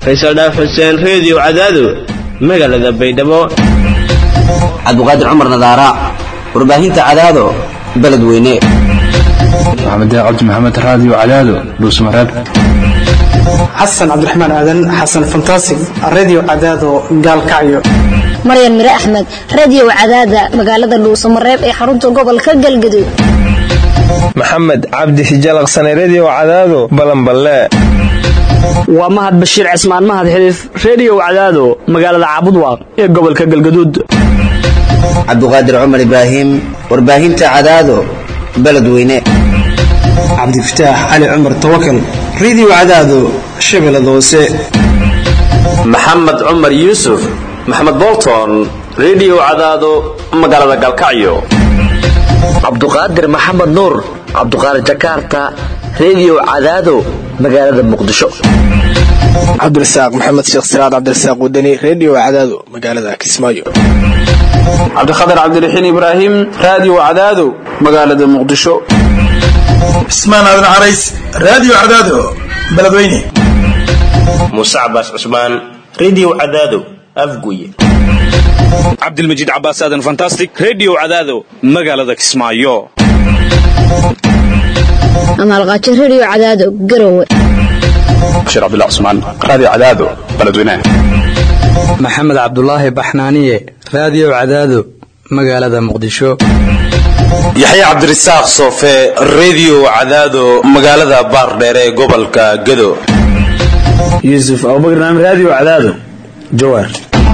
faysal dhaaf xuseen reediyo cadaado magaalada baydhabo cabdiqaadir cumar nadaara warbaahinta cadaado beledweyne maxamed cabdi maxamed raadiyo cadaado dhuusmareeb xasan cabdiraxmaan aadan xasan fantasig radio cadaado gaalkacyo maryan mire axmed radio cadaada magaalada dhuusamareeb ee xarunta gobolka galgaduud maxamed cabdi hijalaqsane redio cadaado balanballe waa mahad bashiir cismaan mahad xiliif reediyo cadaado magaalada caabudwaaq ee gobolka galgaduud cabdiqaadir cumar ibraahim warbaahinta cadaado beledweyne cabdifataax cali cumar tawakal radio cadaado shabeellada hoose maxamed cumar yuusuf maxamed bolton redio cadaado magaalada galkacyo cabduqaadir maxamed nuur cabduqaadir jakarta redio cadaado magaalada muqdisho cabdirasaaq maxamed sheekh siraad cabdirasaaq wadani redio cadaado magaalada kismaayo cabdikhatar cabdiraxiin ibraahim radio cadaado magaalada muqdisho cismaan aadan carays radio cadaado beledweyne muuse cabaas cusmaan redio cadaado afguye cabdilmajiid cabaas aadan fantastic redio cadaado magaalada kismaayo amaalqaajo redio cadaado garowe bashir cabdullah cusmaan radio cadaado beledweyne maxamed cabdulaahi baxnaaniye radio cadaado magaalada muqdisho yaxya cabdirasaaq soofe redio cadaado magaalada baardheere ee gobolka gado yuusuf abubakar naam radio cadaado jawaar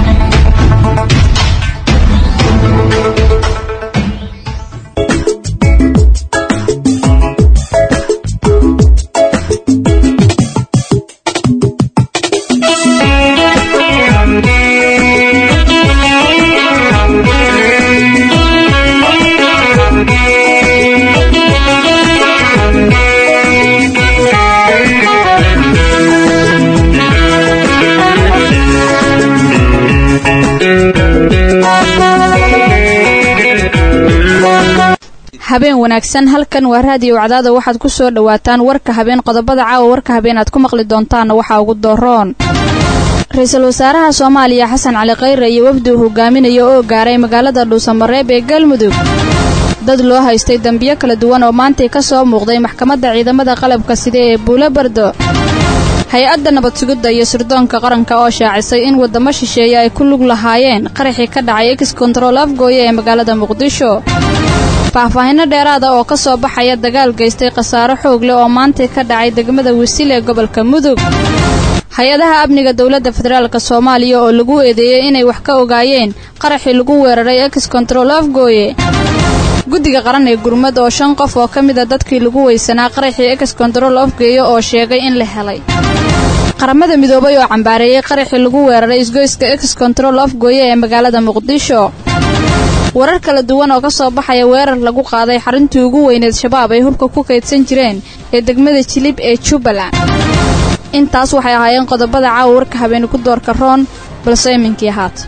habeen wanaagsan halkan waa raadiyo cadaada waxaad ku soo dhowaataan warka habeen qodobada caawa warka habeen aad ku maqli doontaanna waxaa ugu dooroon ra-iisul wasaaraha soomaaliya xasan cali khayre iyo wafdi uu hogaaminayo oo gaaray magaalada dhuusamareeb ee galmudug dad loo haystay dembiyo kala duwan oo maantay ka soo muuqday maxkamadda ciidamada qalabka sida ee buulo bardo hay-adda nabad sugidda iyo sirdoonka qaranka oo shaacisay in waddamo shisheeye ay ku lug lahaayeen qaraxii ka dhacay ex kontarool afgooye ee magaalada muqdisho faahfaahinno dheeraada oo ka soo baxaya dagaal geystay khasaaro xoog leh oo maantay ka dhacay degmada wisil ee gobolka mudug hay-adaha amniga dowladda federaalk soomaaliya oo lagu eedeeyey inay wax ka ogaayeen qaraxii lagu weeraray ex kontarool afgooye guddiga qaran ee gurmad oo shan qof oo ka mida dadkii lagu weysanaa qaraxii ex kontarool afgeeye oo sheegay in la helay qaramada midoobay oo cambaareeyey qaraxii lagu weeraray isgoyska ex kontarool afgooye ee magaalada muqdisho warar kala duwan oo ka soo baxaya weerar lagu qaaday xaruntii ugu weyneed shabaab ay hubka ku kaydsan jireen ee degmada jilib ee jubbaland intaas waxay ahaayeen qodobada caawa warka habeeni ku doorka roon balse iminkii haat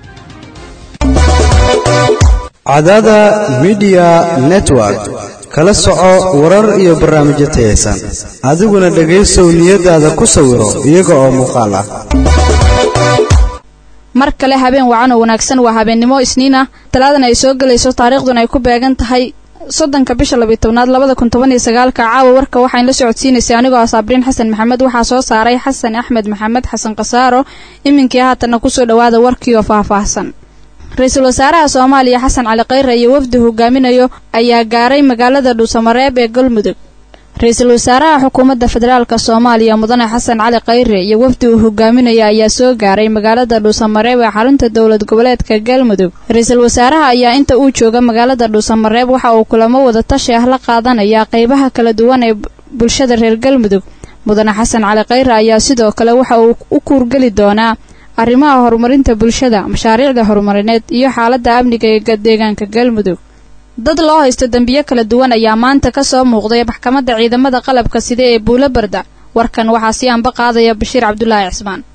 cadaada midiya network kala soco warar iyo barnaamijyo tayaysan adiguna dhegaysow niyadaada ku sawiro iyaga oo muuqaal ah mar kale habeen wacan oo wanaagsan waa habeennimo isniin ah talaadan ay soo gelayso taariikhduna ay ku beegan tahay soddonka bisha labiyi tobnaad labada kun toban iyo sagaalka caawa warka waxayn la socodsiinaysay anigoo ah saabriin xasan maxamed waxaa soo saaray xasan axmed maxamed xasan khasaaro iminkii haatanna kusoo dhowaada warkii oo faahfaahsan ra-iisul wasaaraha soomaaliya xasan cali khayre iyo wafdi hogaaminayo ayaa gaaray magaalada dhuusamareeb ee galmudug ra-iisul wasaaraha xukuumadda federaalk soomaaliya mudane xasan cali khayre iyo wafdi uu hogaaminaya ayaa soo gaaray magaalada dhuusamareeb ee xarunta dowlad goboleedka galmudug ra-iisul wasaaraha ayaa inta uu jooga magaalada dhuusamareeb waxa uu kulamo wada tashi ah la qaadanaya qeybaha kala duwan ee bulshada reer galmudug mudane xasan cali khayre ayaa sidoo kale waxa uu u kuurgeli doonaa arrimaha horumarinta bulshada mashaariicda horumarineed iyo xaaladda amniga ee deegaanka galmudug dad loo haysto dembiyo kala duwan ayaa maanta ka soo muuqday maxkamadda ciidamada qalabka sida ee buulo barda warkan waxaa sii anba qaadaya bashiir cabdulaahi cismaan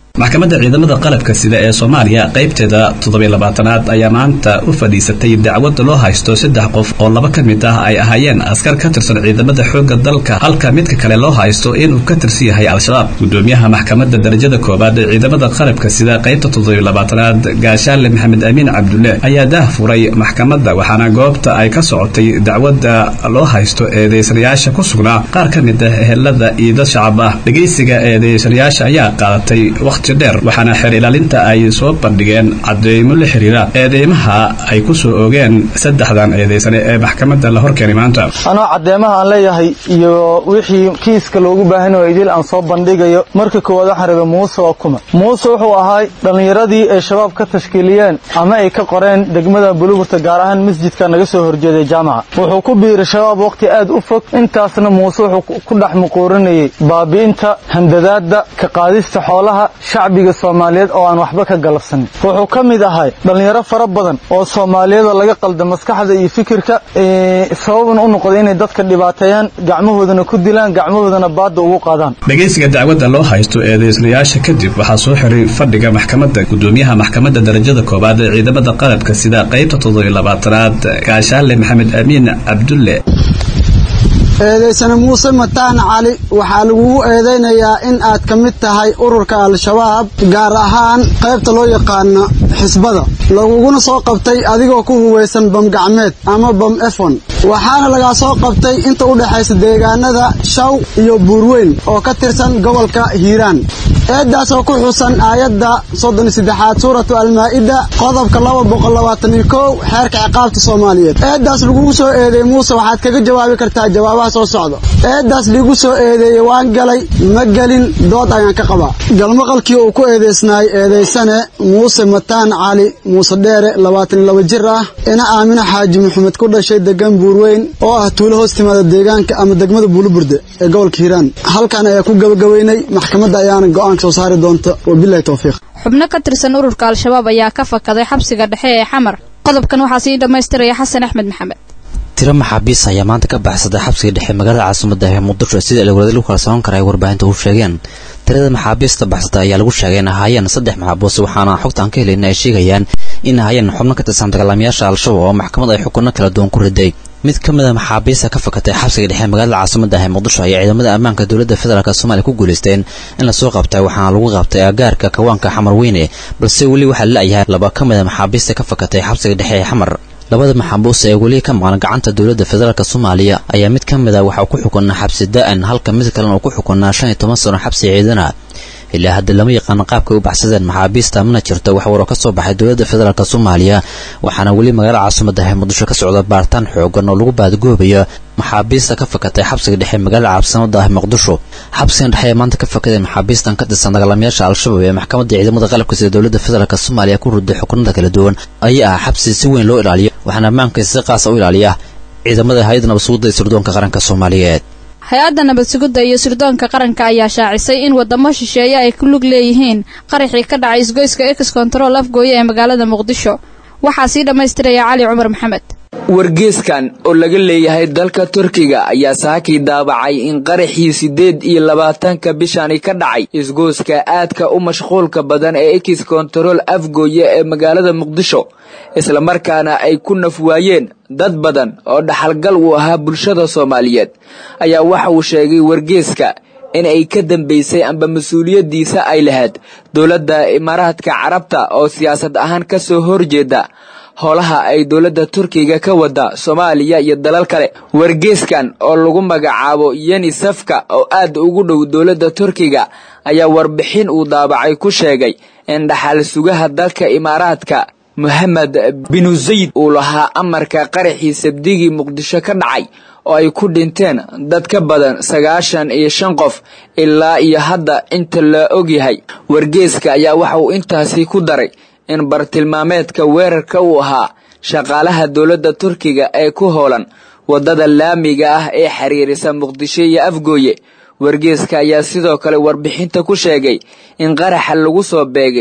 maxkamadda ciidamada qalabka sida ee soomaaliya qaybteeda toddobaylabaatanaad ayaa maanta u fadhiisatay dacwada loo haysto saddex qof oo laba ka mid ah ay ahaayeen askar ka tirsan ciidamada xoogga dalka halka midka kale loo haysto inuu ka tirsan yahay al-shabaab gudoomiyaha maxkamadda darajada koowaad ee ciidamada qalabka sida qaybta toddobaylabaatanaad gaashaale maxamed amiin cabdulle ayaa daah furay maxkamadda waxaana goobta ay ka socotay dacwada loo haysto eedeysanayaasha ku sugnaa qaar ka mid ah ehelada iyo dad shacab ah dhegeysiga eedeysanayaasha ayaa qaadatay waqti dheer waxaana xeer ilaalinta ay soo bandhigeen cadeymo la xiriira eedeymaha ay ku soo oogeen saddexdan eedeysane ee maxkamadda la horkeenay maanta anoo caddeemaha aan leeyahay iyo wixii kiiska loogu baahan oo idil aan soo bandhigayo marka koowaad waxaan rabay muuse waa kuma muuse wuxuu ahaa dhallinyaradii ay shabaab ka tashkiiliyeen ama ay ka qoreen degmada buluburta gaar ahaan masjidka naga soo horjeeday jaamaca wuxuu ku biiray shabaab waqti aad u fog intaasna muuse wuxuu ku dhex muquurinayay baabi'inta handadaadda ka qaadista xoolaha shacbiga soomaaliyeed oo aan waxba ka galabsanin wuxuu ka mid ahay dhallinyaro fara badan oo soomaaliyada laga qalda maskaxda iyo fikirka sababna u noqday inay dadka dhibaateeyaan gacmahoodana ku dilaan gacmahoodana baadda ugu qaadaan dhegeysiga dacwadda loo haysto eedeysnayaasha kadib waxaa soo xiray fadhiga maxkamadda gudoomiyaha maxkamadda darajada koowaad ee ciidamada qalabka sida qaybta toddobaylabaatanaad gaashaale maxamed amiin cabdulle eedaysane muuse mataan cali waxaa lagugu eedaynayaa in aad ka mid tahay ururka al-shabaab gaar ahaan qaybta loo yaqaano xisbada laguguna soo qabtay adigoo ku huwaysan bam gacmeed ama bam efon waxaana lagaa soo qabtay inta u dhexaysa deegaanada shaw iyo buurweyn oo ka tirsan gobolka hiiraan eeddaas oo ku xusan aayadda soddon saddexaad suuratu almaa'ida qodobka laba boqol labaatan iyo kow xeerka ciqaabta soomaaliyeed eeddaas lagugu soo eedeey muuse waxaad kaga jawaabi kartaa jawaabaha soo socda eeddaas liigu soo eedeeyey waan galay ma gelin dood ayaan ka qabaa galmaqalkii uu ku eedeysnaay eedaysane muuse mataan cali muuse dheere labaatan iyo laba jir ah ina aamino xaaji maxamed ku dhashay degan buurweyn oo ah tuulo hoos timaada deegaanka ama degmada buuluburde ee gobolka hiiraan halkan ayaa ku gabagabeynay maxkamadda ayaana go-aanka soo saari doonta wabilahi towfiiq xubno ka tirsan ururka al-shabaab ayaa ka fakaday xabsiga dhexe ee xamar qodobkan waxaa sii dhammaystiraya xasan axmed maxamed tiro maxaabiis ayaa maanta ka baxsaday xabsiga dhexe magaalada caasimada ee muqdisho sida ilowlada lagu kalsoon kara ay warbaahinta u sheegeen tirada maxaabiista baxsatay ayaa lagu sheegay in ahaayeen saddex maxaabuus waxaana xogta aan ka helin ay sheegayaan in ahaayeen xubno ka tirsan dagaalamayaasha al-shabaab oo maxkamad ay xukunno kala duwan ku riday mid ka mid a maxaabiista ka fakatay xabsiga dhexe magaalada caasimada ah ee muqdisho ayaa ciidamada ammaanka dowladda federaalk soomaaliya ku guulaysteen in lasoo qabtay waxaana lagu qabtay agaarka kawaanka xamar weyne balse weli waxaa la-yahay laba ka mid a maxaabiista ka fakatay xabsiga dhexe ee xamar labada maxaabuus ee weli ka maqan gacanta dowladda federaalk soomaaliya ayaa mid ka mid a waxaa ku xukunaa xabsi da-an halka mid kalena uu ku xukunaa shan iyo toban sano xabsi ciidana ilaa hadda lama yaqaano qaabkay u baxsadeen maxaabiista mana jirto wax waroo ka soo baxay dowladda federaalk soomaaliya waxaana weli magaalada caasimada ah muqdisho ka socda baaritaan xoogan oo lagu baadagoobayo maxaabiista ka fakatay xabsiga dhexe magaalada caasimada ah muqdisho xabsigan dhexe ee maanta ka fakadeen maxaabiistan ka tirsan dagaalamayaasha al-shabaab ee maxkamadda ciidamada qalabka sida dowladda federaalk soomaaliya ku ruday xukunada kala duwan ayaa ah xabsi si weyn loo ilaaliyo waxaana ammaankiisa si qaasa u ilaaliya ciidamada hay-adda nabadsuguda ee sirdoonka qaranka soomaaliyeed hay-adda nabad sugidda iyo sirdoonka qaranka ayaa shaacisay in wadamo shisheeye ay ku lug leeyihiin qaraxii ka dhacay isgoyska ex control afgooye ee magaalada muqdisho waxaa sii dhammaystiraya cali cumar maxamed wargeeskan oo laga leeyahay dalka turkiga ayaa saakii daabacay in qaraxii siddeed iyo labaatanka bishani ka dhacay isgooska aadka u mashquulka badan ee ex control afgooye ee magaalada muqdisho islamarkaana ay ku naf waayeen dad badan oo dhaxalgal uu ahaa bulshada soomaaliyeed ayaa waxa uu sheegay wargeeska in ay ka dambaysay amba mas-uuliyaddiisa ay lahayd dowladda imaaraadka carabta oo siyaasad ahaan ka soo horjeeda howlaha ay dowladda turkiga ka wada soomaaliya iyo dalal kale wargeeskan oo lagu magacaabo yeni safka oo aad ugu dhow dowladda turkiga ayaa warbixin uu daabacay ku sheegay in dhaxal sugaha dalka imaaraadka mohamed binu zayd uu lahaa amarka qaraxii sabdigii muqdisho ka dhacay oo ay ku dhinteen dad ka badan sagaashan iyo shan qof ilaa iyo hadda inta la ogyahay wargeeska ayaa waxa uu intaasi ku daray in bartilmaameedka weerarka uu ahaa shaqaalaha dowladda turkiga ee ku howlan waddada laamiga ah ee xiriirisa muqdisho iyo afgooye wargeeska ayaa sidoo kale warbixinta ku sheegay in qaraxa lagu soo beegay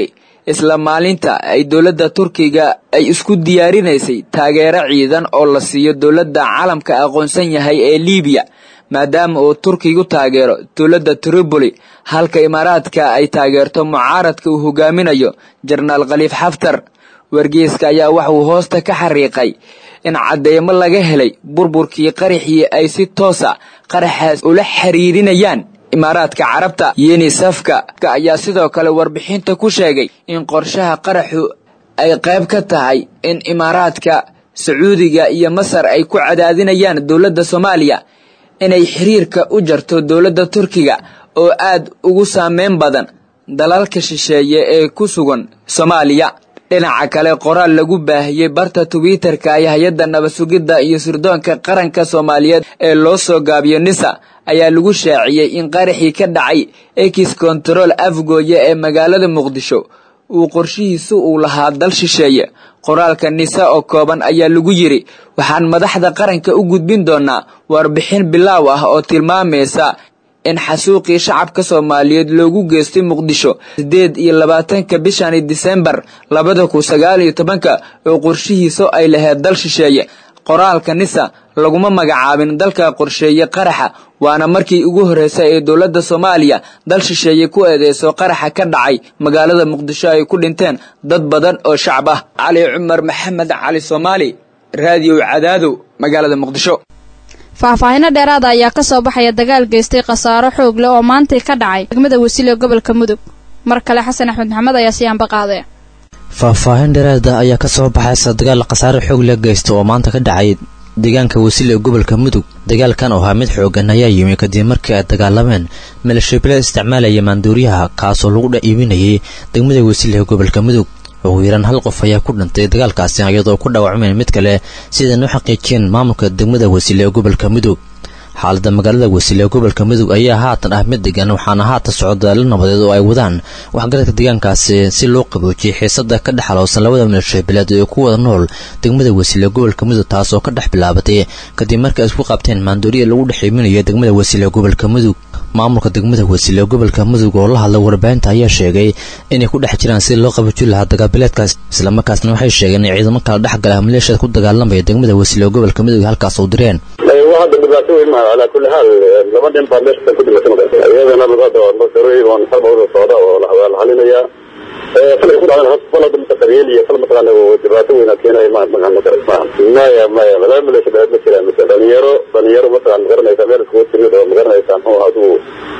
isla maalinta ay dowladda turkiga ay isku diyaarinaysay taageero ciidan oo la siiyo dowladda caalamka aqoonsan yahay ee liibiya maadaama uu turkigu taageero dowladda tripoli halka imaaraadka ay taageerto mucaaradka uu hogaaminayo jenaraal khaliif xaftar wargeyska ayaa waxauu hoosta ka xariiqay in cadeymo laga helay burburkii qaraxii ay si toosa qaraxaas ula xiriirinayaan imaaraadka carabta yunisafka ayaa sidoo kale warbixinta ku sheegay in qorshaha qaraxu ay qayb ka tahay in imaaraadka sacuudiga iyo masar ay ku cadaadinayaan dowladda soomaaliya inay xiriirka u jarto dowladda turkiga oo aad ugu saameyn badan dalalka shisheeye ee ku sugan soomaaliya dhinaca kale qoraal lagu baahiyey barta twitter-ka ay hay-adda nabad-sugidda iyo sirdoonka qaranka soomaaliyeed ee loo soo gaabiyo nisa ayaa lagu shaaciyey in qaraxii ka dhacay ex control afgooye ee magaalada muqdisho uu qorshihiisu uu lahaa dal shisheeye qoraalka nisa oo kooban ayaa lagu yidhi waxaan madaxda qaranka u gudbin doonaa warbixin bilaaw ah oo tilmaamaysa in xasuuqii shacabka soomaaliyeed loogu geystay muqdisho sideed iyo labaatanka bishani disembar labada kun sagaal iyo tobanka oo qorshihiisu ay lahayd dal shisheeye qoraalka nisa laguma magacaabin dalka qorsheeye qaraxa waana markii ugu horreysay ee dowladda soomaaliya dal shisheeye ku eedeyso qaraxa ka dhacay magaalada muqdisho ay ku dhinteen dad badan oo shacab ah cali cumar maxamed cali soomaali raadiyo cadaadow magaalada muqdisho faahfaahino dheeraada ayaa ka soo baxaya dagaal geystay khasaaro xoog leh oo maantay ka dhacay degmada wasiile gobolka mudug mar kale xasan axmed maxamed ayaa siyaanba qaadaya faahfaahin dheeraada ayaa ka soo baxaysa dagaal khasaare xoog la geysta oo maanta ka dhacay deegaanka wasiil ee gobolka mudug dagaalkan oo ahaa mid xoogan ayaa yimi kadib markii ay dagaalameen maleeshiyabileed isticmaalaya maanduuriyaha kaasoo lagu dha iibinayay degmada wasiil ee gobolka mudug ugu yaraan hal qof ayaa ku dhintay dagaalkaasi iyadoo ku dhaawacmeen mid kale sidan u xaqiijiyeen maamulka degmada wasiil ee gobolka mudug xaalada magaalada wasiil ee gobolka mudug ayaa haatan ah mid degan waxaana haatan socdaalo nabadeed oo ay wadaan waxgaradka deegaankaasi si loo qaboojiyay xiisada ka dhex halowsan labada maleeshiyabileed ee ku wada nool degmada wasiil ee gobolka mudug taas oo ka dhex bilaabatay kadib markii ay isku qabteen maandooriya lagu dhex iibinayo degmada wasiil ee gobolka mudug maamulka degmada wasiil ee gobolka mudug oo la hadlay warbaahinta ayaa sheegay inay ku dhex jiraan si loo qaboojin lahaa dagaalbileedkaas islamarkaasna waxay sheegeen in ciidamo kala dhexgala maleeshiyada ku dagaalamaya degmada wasiil ee gobolka mudug halkaas u direen hadda dhibaato weyn maaha calaa kulli xaal laba nin baa meesha ku dhimatay iyadana hadda masarooyin oo xalbawda socda oo la xalinayaa falay ku dhacdan fal hadda mutaqaryeel iyo fal mataqaana dhibaato weyn keenaya ma maqan maaha maya maya laba maleesha dheed ma jiraan mise dhalinyaro dhalinyaro mataqan magaranaysa meel iskugu timid oo magaranaysa muxuu aduu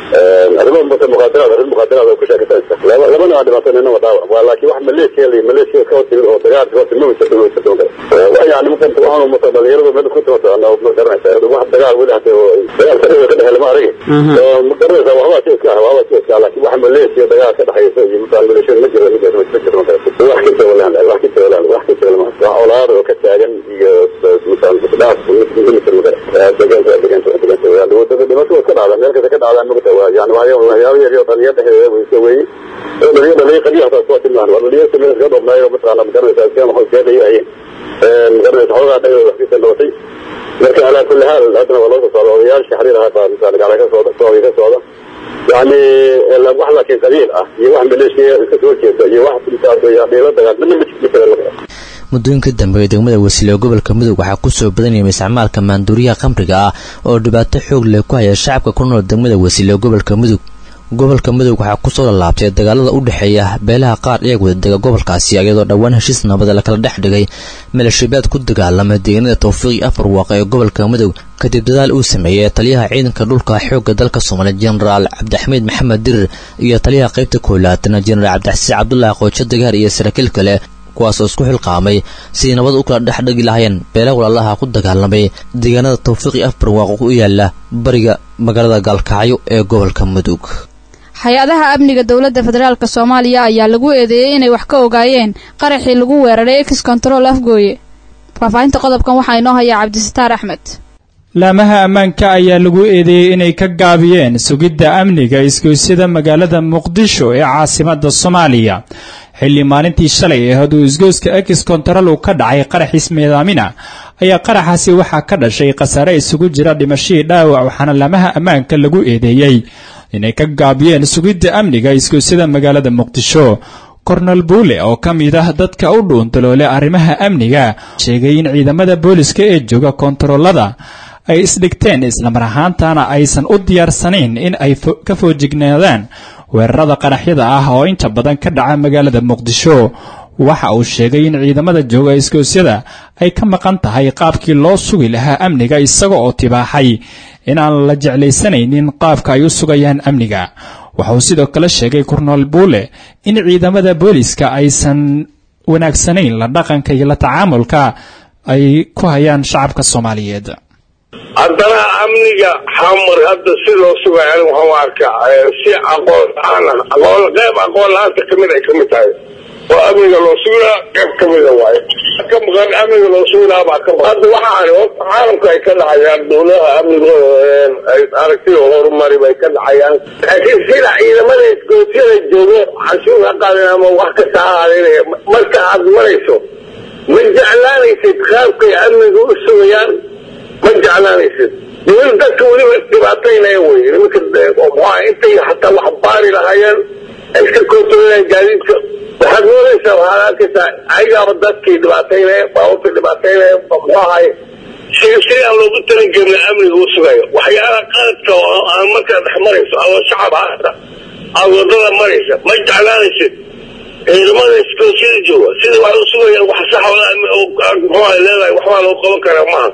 arrimo muqaadaraad arrin muqaadaraad oo ku sheekaysanaysa laba labana waa dhibaato nina waa dhaawac waa laakiin wax maleeshiya la maleeshiya ka timid oo dagaalka ka timid ma jirto ma jirto waa yani marka waxaan umata dhalinyaradu meel isku timata ana magaranaysa wax dagaal weli hata dagaal sariga ka dhexeela ma aragi magaranaysa waxbaa si iska ah waxbaa si iska ah laakiin wax maleeshiya dagaal ka dhexaysa iyo mataqan maleeshiyada ma jiro ma jiro ma jiro wax ka jawalaan wax ka jawalaan wax ka jawalaan wax olaad oo ka taagan iyo mataqan dhaaf deegaanka deegaanka deegaanka wadada dhimato ka dhacda meel kasta ka dhacda magta waa yani waxyaabo yar iyo dhalinyaro dhexdeeda way iska weeye dhalinyaro dhalinyaro qadiya hataa kuwa tilmaan waa dhalinyaro meel iska dhoobnaayo mataqaana magaranaysa iska maxaa iska dhayayeen magaranaysa xoogaa dhagooda wax kisa dhabatay marka alaa kulli haal haddana waa loo soo socda odayaasha xariir ahaa baa misaal gacala ka socda sooga ka socda yani wax laakiin qabiil ah iyo wax maleeshiya iska soo jeeda iyo wax dhiilo dagaal midna ma jira muddooyinka dambe ee degmada wasiil ee gobolka mudug waxaa ku soo badanayay isticmaalka maanduuriyaha khamriga ah oo dhibaato xoog leh ku haya shacabka ku nool degmada wasiil ee gobolka mudug gobolka mudug waxaa kusoo lalaabtay dagaalada u dhexeeya beelaha qaar iyaga wadadega gobolkaasi iyadoo dhowaan heshiis nabada lakala dhex dhigay maleeshiyabaad ku dagaalamay deegaanada tawfiiqi afar waaqa ee gobolka mudug kadib dadaal uu sameeyey taliyaha ciidanka dhulka xoogga dalka soomaaliya jenaraal cabdixamiid maxamed dirir iyo taliyaha qaybta koolaatana jenaraal cabdixasiis cabdulaahi qoojo dagaar iyo saraakiil kale kuwaasoo isku xilqaamay sidii nabad u kala dhex dhigi lahayeen beela walaalaha ku dagaalamay deegaanada tawfiiqi afar waaqo u yaala bariga magaalada gaalkacyo ee gobolka mudug hay-adaha amniga dowladda federaalk soomaaliya ayaa lagu eedeeyey inay wax ka ogaayeen qaraxii lagu weeraray ex control afgooye faahfaahinta qodobkan waxaa inoo hayaa cabdisataar axmed laamaha ammaanka ayaa lagu eedeeyey inay ka gaabiyeen sugidda amniga isgoysyada magaalada muqdisho ee caasimada soomaaliya xilli maalintii shalay ee hadduu isgoyska ex control uu ka dhacay qaraxiis midaamina ayaa qaraxaasi waxaa ka dhashay khasaare isugu jira dhimashadii dhaawac waxaana laamaha ammaanka lagu eedeeyey inay ka gaabiyeen sugidda amniga isgoysyada magaalada muqdisho kornel buule oo ka mid ah dadka u dhuuntaloole arrimaha amniga sheegay in ciidamada booliska ee jooga koontaroolada ay isdhigteen islamar ahaantana aysan u diyaarsanayn in ay ka foojignaadaan weerarada qaraxyada ah oo inta badan ka dhaca magaalada muqdisho waxa uu sheegay in ciidamada jooga iskoosyada ay ka maqan tahay qaabkii loo sugi lahaa amniga isaga oo tibaaxay inaan la jeclaysanaynin qaabka ay u sugayaan amniga waxauu sidoo kale sheegay kornel buule in ciidamada booliska aysan wanaagsanayn la dhaqanka iyo la tacaamulka ay ku hayaan shacabka soomaaliyeed haddana amniga xamar hadda si loo sugayo waxaan arkaa si aqoon la-aan ah aqoon qayb aqoon la-aanta kamid ay kamid tahay oo amniga loo sugaa qayb kamida waayo ka maqan amniga loo suginaa baa ka maqan hadda waxaan horta caalamka ay ka dhacayaan dowladaha amnigooda aragtida horumari bay ka dhacayaan laakiin sida ciidamada iskoosyada joogo canshuur ha qaadin ama wax kasta ha aadinaya marka aad marayso ma jeclaanaysid qaabkay amniga u sugayaan ma jeclaanaysid weli dadka weliba dhibaataynaya wey nimanka muxua intay hataa wax baari lahaayeen ay iska koontarolayaan gaadiidka waxaad moodaysaa waxaad arkaysaa ayagaaba dadkii dhibaataynaya baabuurta dhibaataynaya muxuu ahay si si aan loogu talagelin amniga u sugayo waxyaalaha qaladka oo aan markaa dhex marayso adoo shacab ahata aad wadada maraysa ma jeclaanaysid ciidamada iskoosyada jooga sida wax u sugayaan wax sax muxuu leedahay waxbaa loo qaban karaa maaha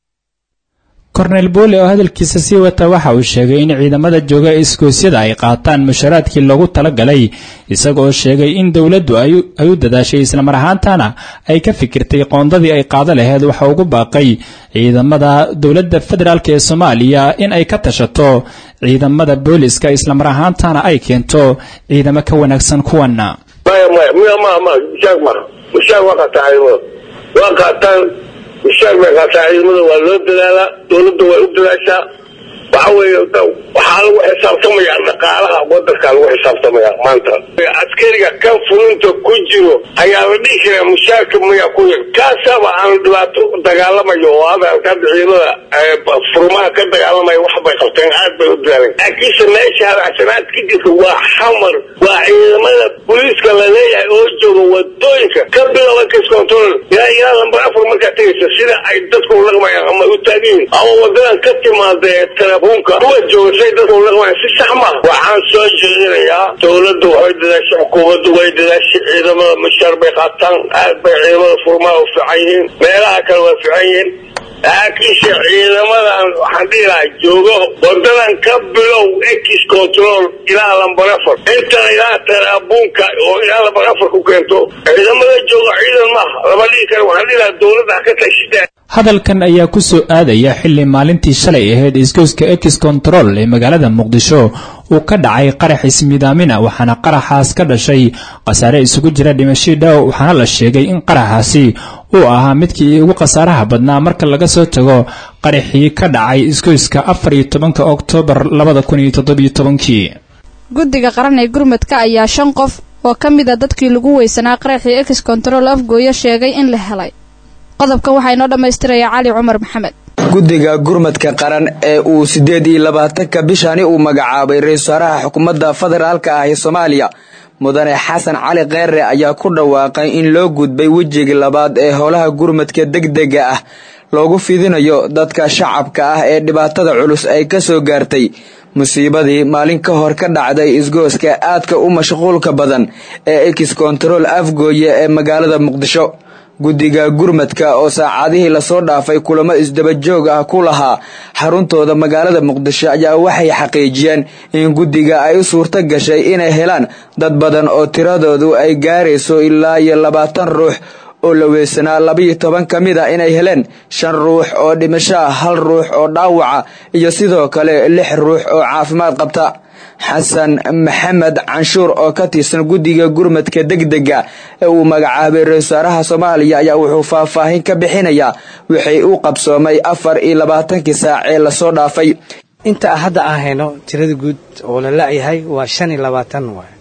kornel buule oo hadalkiisa sii wata waxa uu sheegay in ciidamada jooga iskoosyada ay qaataan musharaadkii loogu talagalay isaga oo sheegay in dowladdu ay u dadaashay islamar ahaantana ay ka fikirtay qoondadii ay qaado laheyd waxa ugu baaqay ciidamada dowladda federaalk ee soomaaliya in ay ka tashato ciidamada booliska islamar ahaantana ay keento ciidamo ka wanaagsan kuwana maya maya miya ma ma mushaar maha mushaar waa qaataa ciidamada waa qaataan mushaar bay qaataa ciidamada waa loo dadaalaa dowladda way u dadaashaa waxa weeye waxaa lagu xisaabtamaya dhaqaalaha wadankaa lagu xisaabtamaya maanta askariga kan fulinta ku jiro ayaa la dhihi karaa mushaarka maya ku yar kaasaba aan dhibaato dagaalamayo oo hadalka hadda ciidamada furmaha ka dagaalamaya wax bay qabteen aad bay u dadaaleen laakiinse meesha hadacsanaad ka jirta waa xamar waa ciidamada booliiska la leeyahay oo jooga wadooyinka ka bilowda case control ilaa ilaa lambar afar markaa tegaysa sida ay dadku ulaqmayaan ama u taagan yihiin ama wadadan ka timaada ee telefoonka kuwa jooga say dadku ulaqmayaan si sax maaha waxaan soo jeedinayaa dowladdu waxay dadaashay xukuumaddu way dadaashay ciidamada mushaar bay qaataan aad bay ciidamada furmaha u fiican yihiin meelaha kale waa fiican yihiin laakiinse ciidamadan waxaan dhihi lahaa joogo wadadan ka bilow ex control ilaa lambar afar intana ilaa talaabuunka oo ilaa lambar afar ku keento ciidamada jooga ciidan maaha lama dhihi karo waxaan dhihi lahaa dowladda ha ka tashidaan hadalkan ayaa ku soo aadaya xilli maalintii shalay ahayd isgoyska ex control ee magaalada muqdisho uu ka dhacay qarax ismiidaamina waxaana qaraxaas ka dhashay khasaare isugu jira dhimashii dhaaw waxaana la sheegay in qaraxaasi uu ahaa midkii ugu khasaaraha badnaa marka laga soo tago qaraxii ka dhacay isgoyska afar iyo tobanka oktoobar labada kun iyo toddobiyo tobankii guddiga qaran ee gurmadka ayaa shan qof oo ka mid a dadkii lagu weysanaa qaraxii ex control afgooyo sheegay in la helay qodobkan waxaa inoo dhammaystiraya cali cumar maxamed guddiga gurmadka qaran ee uu siddeed iyo labaatanka bishani uu magacaabay ra-iisul wasaaraha xukuumadda federaalka ah ee soomaaliya mudane xasan cali kheyre ayaa ku dhawaaqay in loo gudbay wejigii labaad ee howlaha gurmadka degdega ah loogu fidinayo dadka shacabka ah ee dhibaatada culus ay ka soo gaartay musiibadii maalin ka hor ka dhacday isgooska aadka u mashquulka badan ee ex control afgooye ee magaalada muqdisho guddiga gurmadka oo saacadihii lasoo dhaafay kulamo isdabajoog ah ku lahaa xaruntooda magaalada muqdisho ayaa waxay xaqiijiyeen in guddiga ay u suurto gashay inay helaan dad badan oo tiradoodu ay gaarayso ilaa iyo labaatan ruux oo la weysanaa labaiyo toban ka mid a inay heleen shan ruux oo dhimasho ah hal ruux oo dhaawaca iyo sidoo kale lix ruux oo caafimaad qabta xasan maxamed canshuur oo ka tirsan guddiga gurmadka degdega ee uu magacaabay ra-isul wasaaraha soomaaliya ayaa wuxuu faahfaahin ka bixinayaa wixii u qabsoomay afar iyo labaatankii saac ee lasoo dhaafay inta hadda aan hayno tirada guud oo la la-yahay waa shan iyo labaatan waay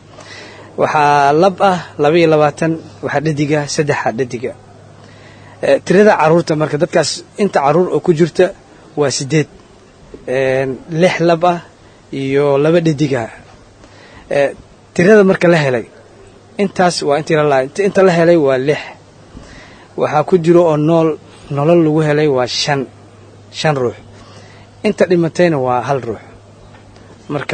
waxaa lab ah laba iyo labaatan waxaa dhadiga saddexa dhadiga tirada caruurta marka dadkaas inta caruur oo ku jirta waa sideed lix lab ah iyo laba dhadiga tirada marka la helay intaas waa intii la lahay inta la helay waa lix waxaa ku jiro oo nool nolol lagu helay waa shan shan ruux inta dhimatayna waa hal ruux marka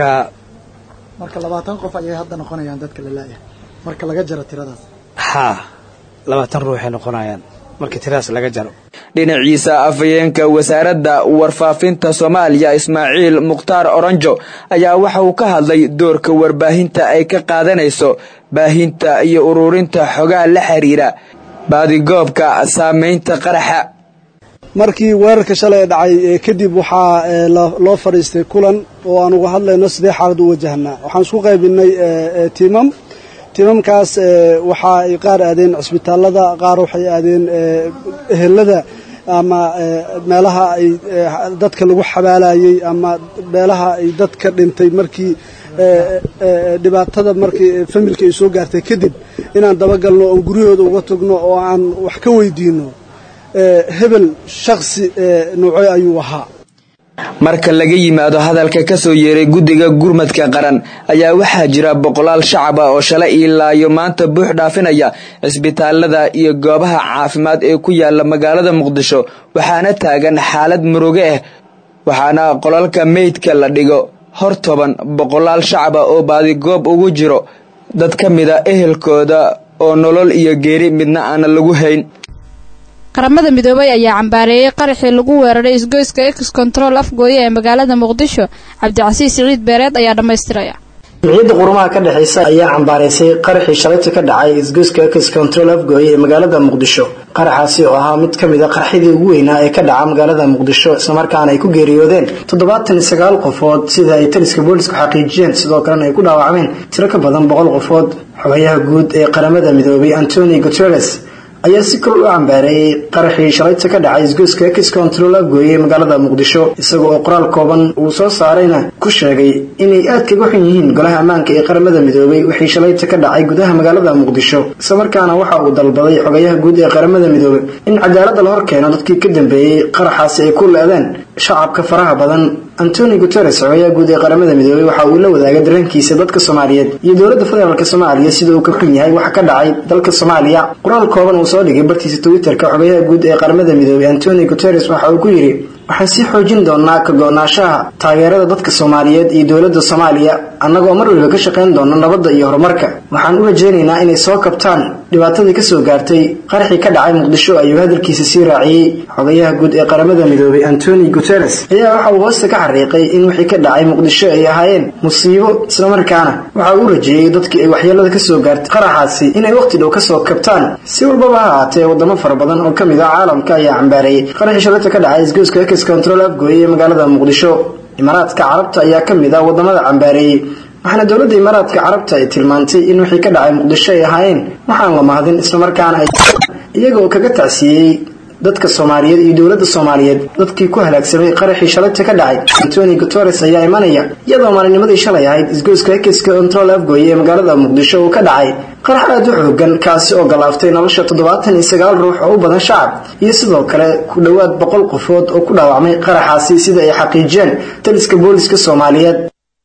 marka labaatan qof ayay hadda noqonayaan dadka la laayahay marka laga jaro tiradaas haa labaatan ruuxay noqonayaan marka tiradaas laga jaro dhinaciisa afhayeenka wasaaradda warfaafinta soomaaliya ismaaciil mukhtaar oranjo ayaa waxa uu ka hadlay doorka warbaahinta ay ka qaadanayso baahinta iyo ururinta xogaha la xiriira baadigoobka saamaynta qaraxa markii weerarka shalay dhacay kadib waxaa loo fadhiistay kulan oo aan uga hadlayno sidee xaalad u wajahnaa waxaan isku qaybinay tiimam tiimamkaas waxa ay qaar aadeen cisbitaalada qaar waxay aadeen ehelada ama meelaha ay dadka lagu xabaalayey ama meelaha ay dadka dhintay markii dhibaatada markii familka ay soo gaartay kadib inaan dabagalno oon guryahooda uga tagno oo aan wax ka weydiino hebel shaksi noocee ayuu ahaa marka laga yimaado hadalka ka soo yeeray guddiga gurmadka qaran ayaa waxaa jira boqolaal shacab ah oo shalay ilaayo maanta buux dhaafinaya cisbitaalada iyo goobaha caafimaad ee ku yaala magaalada muqdisho waxaana taagan xaalad muruge ah waxaana qolalka meydka la dhigo hor toban boqolaal shacab ah oo baadigoob ugu jiro dad ka mida ehelkooda oo nolol iyo geeri midna aana lagu hayn qaramada midoobay ayaa cambaareeyey qaraxii lagu weeraray isgoyska ex control afgooye ee magaalada muqdisho cabdicasiis siciid beereed ayaa dhammaystiraya jimciyadda qurumaha ka dhexaysa ayaa cambaaraysay qaraxii shalayta ka dhacay isgoyska ex control afgooye ee magaalada muqdisho qaraxaasi oo ahaa mid ka mid a qarxidii ugu weynaa ee ka dhaca magaalada muqdisho islamarkaana ay ku geeriyoodeen toddobaatan iyo sagaal qofood sida ay taliska boolisku xaqiijiyeen sidoo kalena ay ku dhaawacmeen tiro ka badan boqol qofood xogayaha guud ee qaramada midoobay antoni guteres ayaa si kor u cambaareeyey qaraxii shalayta ka dhacay isgoyska ex control afgooye ee magaalada muqdisho isaga oo qoraal kooban uu soo saarayna ku sheegay inay aad kaga xun yihiin golaha ammaanka ee qaramada midoobay wixii shalayta ka dhacay gudaha magaalada muqdisho islamarkaana waxa uu dalbaday xogayaha guud ee qaramada midoobay in cadaaladda la hor keeno dadkii ka dambeeyey qaraxaasi ay ku le-deen shacabka faraha badan antoni guteres xogayaha guud ee qaramada midoobey waxa uu la wadaagay dareenkiisa dadka soomaaliyeed iyo dowladda federaalk soomaaliya sida uu ka xun yahay waxa ka dhacay dalka soomaaliya qoraal kooban uu soo dhigay bartiisa twitterka xogayaha guud ee qaramada midoobey antoni guteres waxa uu ku yidhi waxaan sii xoojin doonaa ka go-naanshaha taageerada dadka soomaaliyeed iyo dowladda soomaaliya annagoo mar waliba ka shaqayn doona nabadda iyo horumarka waxaan u rajaynaynaa inay soo kabtaan dhibaatadii kasoo gaartay qaraxii ka dhacay muqdisho ayuu hadalkiisa sii raaciyey xogayaha guud ee qaramada midoobay antoni guteres ayaa waxa uu hoosta ka xariiqay in wixii ka dhacay muqdisho ay ahaayeen musiibo islamarkaana waxa uu u rajeeyey dadkii ay waxyeelada kasoo gaartay qaraxaasi inay waqti dhow kasoo kabtaan si walbaba ha ahaatee wadamo fara badan oo kamid ah caalamka ayaa cambaareeyey qaraxii shalayta ka dhacay isgoyska ex control afgooye ee magaalada muqdisho imaaraadka carabta ayaa kamid ah wadamada cambaareeyey waxaana dowladda imaaraadka carabta ay tilmaantay in wixii ka dhacay muqdisho ay ahaayeen waxaan la mahadin islamarkaana ay iyaga oo kaga tacsiiyey dadka soomaaliyeed iyo dowladda soomaaliyeed dadkii ku halaagsamay qaraxii shalayta ka dhacay antoni guteres ayaa imanaya iyadoo maalinimadii shalay ahayd isgoyska ekiska control afgooye ee magaalada muqdisho uu ka dhacay qarax aada u xoogan kaasi oo galaaftay nolosha toddobaatan iyo sagaal ruux oo u badan shacab iyo sidoo kale ku dhowaad boqol qofood oo ku dhaawacmay qaraxaasi sida ay xaqiijiyeen taliska booliska soomaaliyeed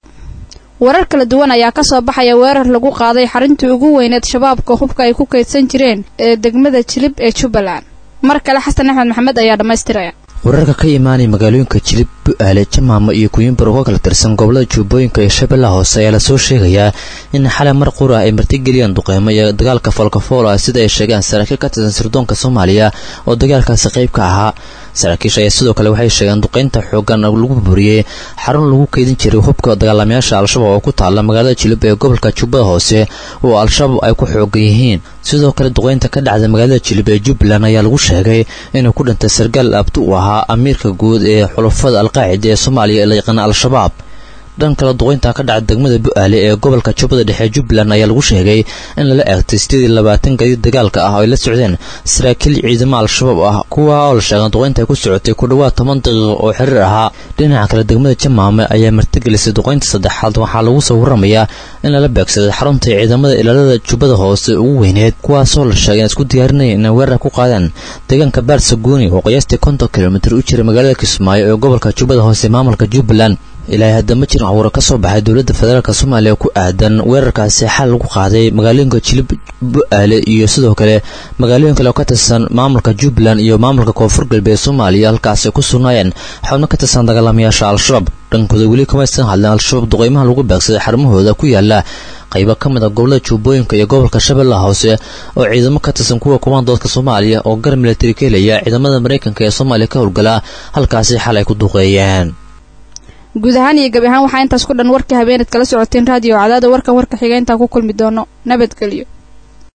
warar kala duwan ayaa ka soo baxaya weerar lagu qaaday xarintii ugu weyneed shabaabka hubka ay ku kaydsan jireen ee degmada jilib ee jubbaland mar kale xasan axmed maxamed ayaa dhammaystiraya wararka ka imaanaya magaalooyinka jilib bu-aale jamaamo iyo kuyumbur uga kala tirsan gobolada jubbooyinka iyo shabeellaha hoose ayaa lasoo sheegayaa in xalay mar qura ay martigeliyaan duqeymo iyo dagaalka foolkafool ah sida ay sheegaan saraakiil ka tirsan sirdoonka soomaaliya oo dagaalkaasi qayb ka ahaa saraakiisha ayaa sidoo kale waxay sheegeen duqeynta xoogan lagu buriyey xarun lagu keydin jiray hubka dagaalamayaasha al-shabaab oo ku taala magaalada jilib ee gobolka jubbada hoose oo al-shabaab ay ku xoogan yihiin sidoo kale duqeynta ka dhacda magaalada jilib ee jubbaland ayaa lagu sheegay inuu ku dhintay sargaal abdi u ahaa amiirka guud ee xulafada alqaacida ee soomaaliya ee la yaqaana al-shabaab dhan kale duqeynta ka dhacda degmada bu-aale ee gobolka jubbada dhexe jubbaland ayaa lagu sheegay in lala eegtay sideed iyo labaatan gadiid dagaalka ah oo ay la socdeen saraakiil ciidamo al-shabaab ah kuwa oo la sheegay duqeynta ay ku socotay ku dhowaad toban daqiiqo oo xiriir ahaa dhinaca kale degmada jamaame ayaa martigelisay duqeynta saddexaad waxaa lagu soo waramayaa in lala beegsaday xarunta ciidamada ilaalada jubbada hoose ugu weyneed kuwaasoo la sheegay in isku diyaarinaya inay weerar ku qaadaan deegaanka baarsaguuni oo qiyaastii konton kilomitir u jira magaalada kismaayo ee gobolka jubbada hoose maamulka jubbaland ilaahay hadda ma jirin cawuro ka soo baxay dowladda federaalk soomaaliya ku aadan weerarkaasi xal lagu qaaday magaalooyinka jilib bu-aale iyo sidoo kale magaalooyin kale oo ka tirsan maamulka jubbaland iyo maamulka koonfur galbeed soomaaliya halkaasi ay ku sugnaayeen xubno ka tirsan dagaalamayaasha al-shabaab dhankooda weli kamaysan hadleen al-shabaab duqeymaha lagu beegsaday xarumahooda ku yaala qaybo ka mid a gobolada jubbooyinka iyo gobolka shabeellaha hoose oo ciidamo ka tirsan kuwa kumaandoodka soomaaliya oo gar militari ka helaya ciidamada maraykanka ee soomaaliya ka howlgala halkaasi xal ay ku duqeeyeen guud ahaan iyo gabi ahaan waxaa intaas ku dhan warkii habeeneed kala socoteen raadiyo cadaada warkan warka xiga intaan ku kulmi doono nabadgelyo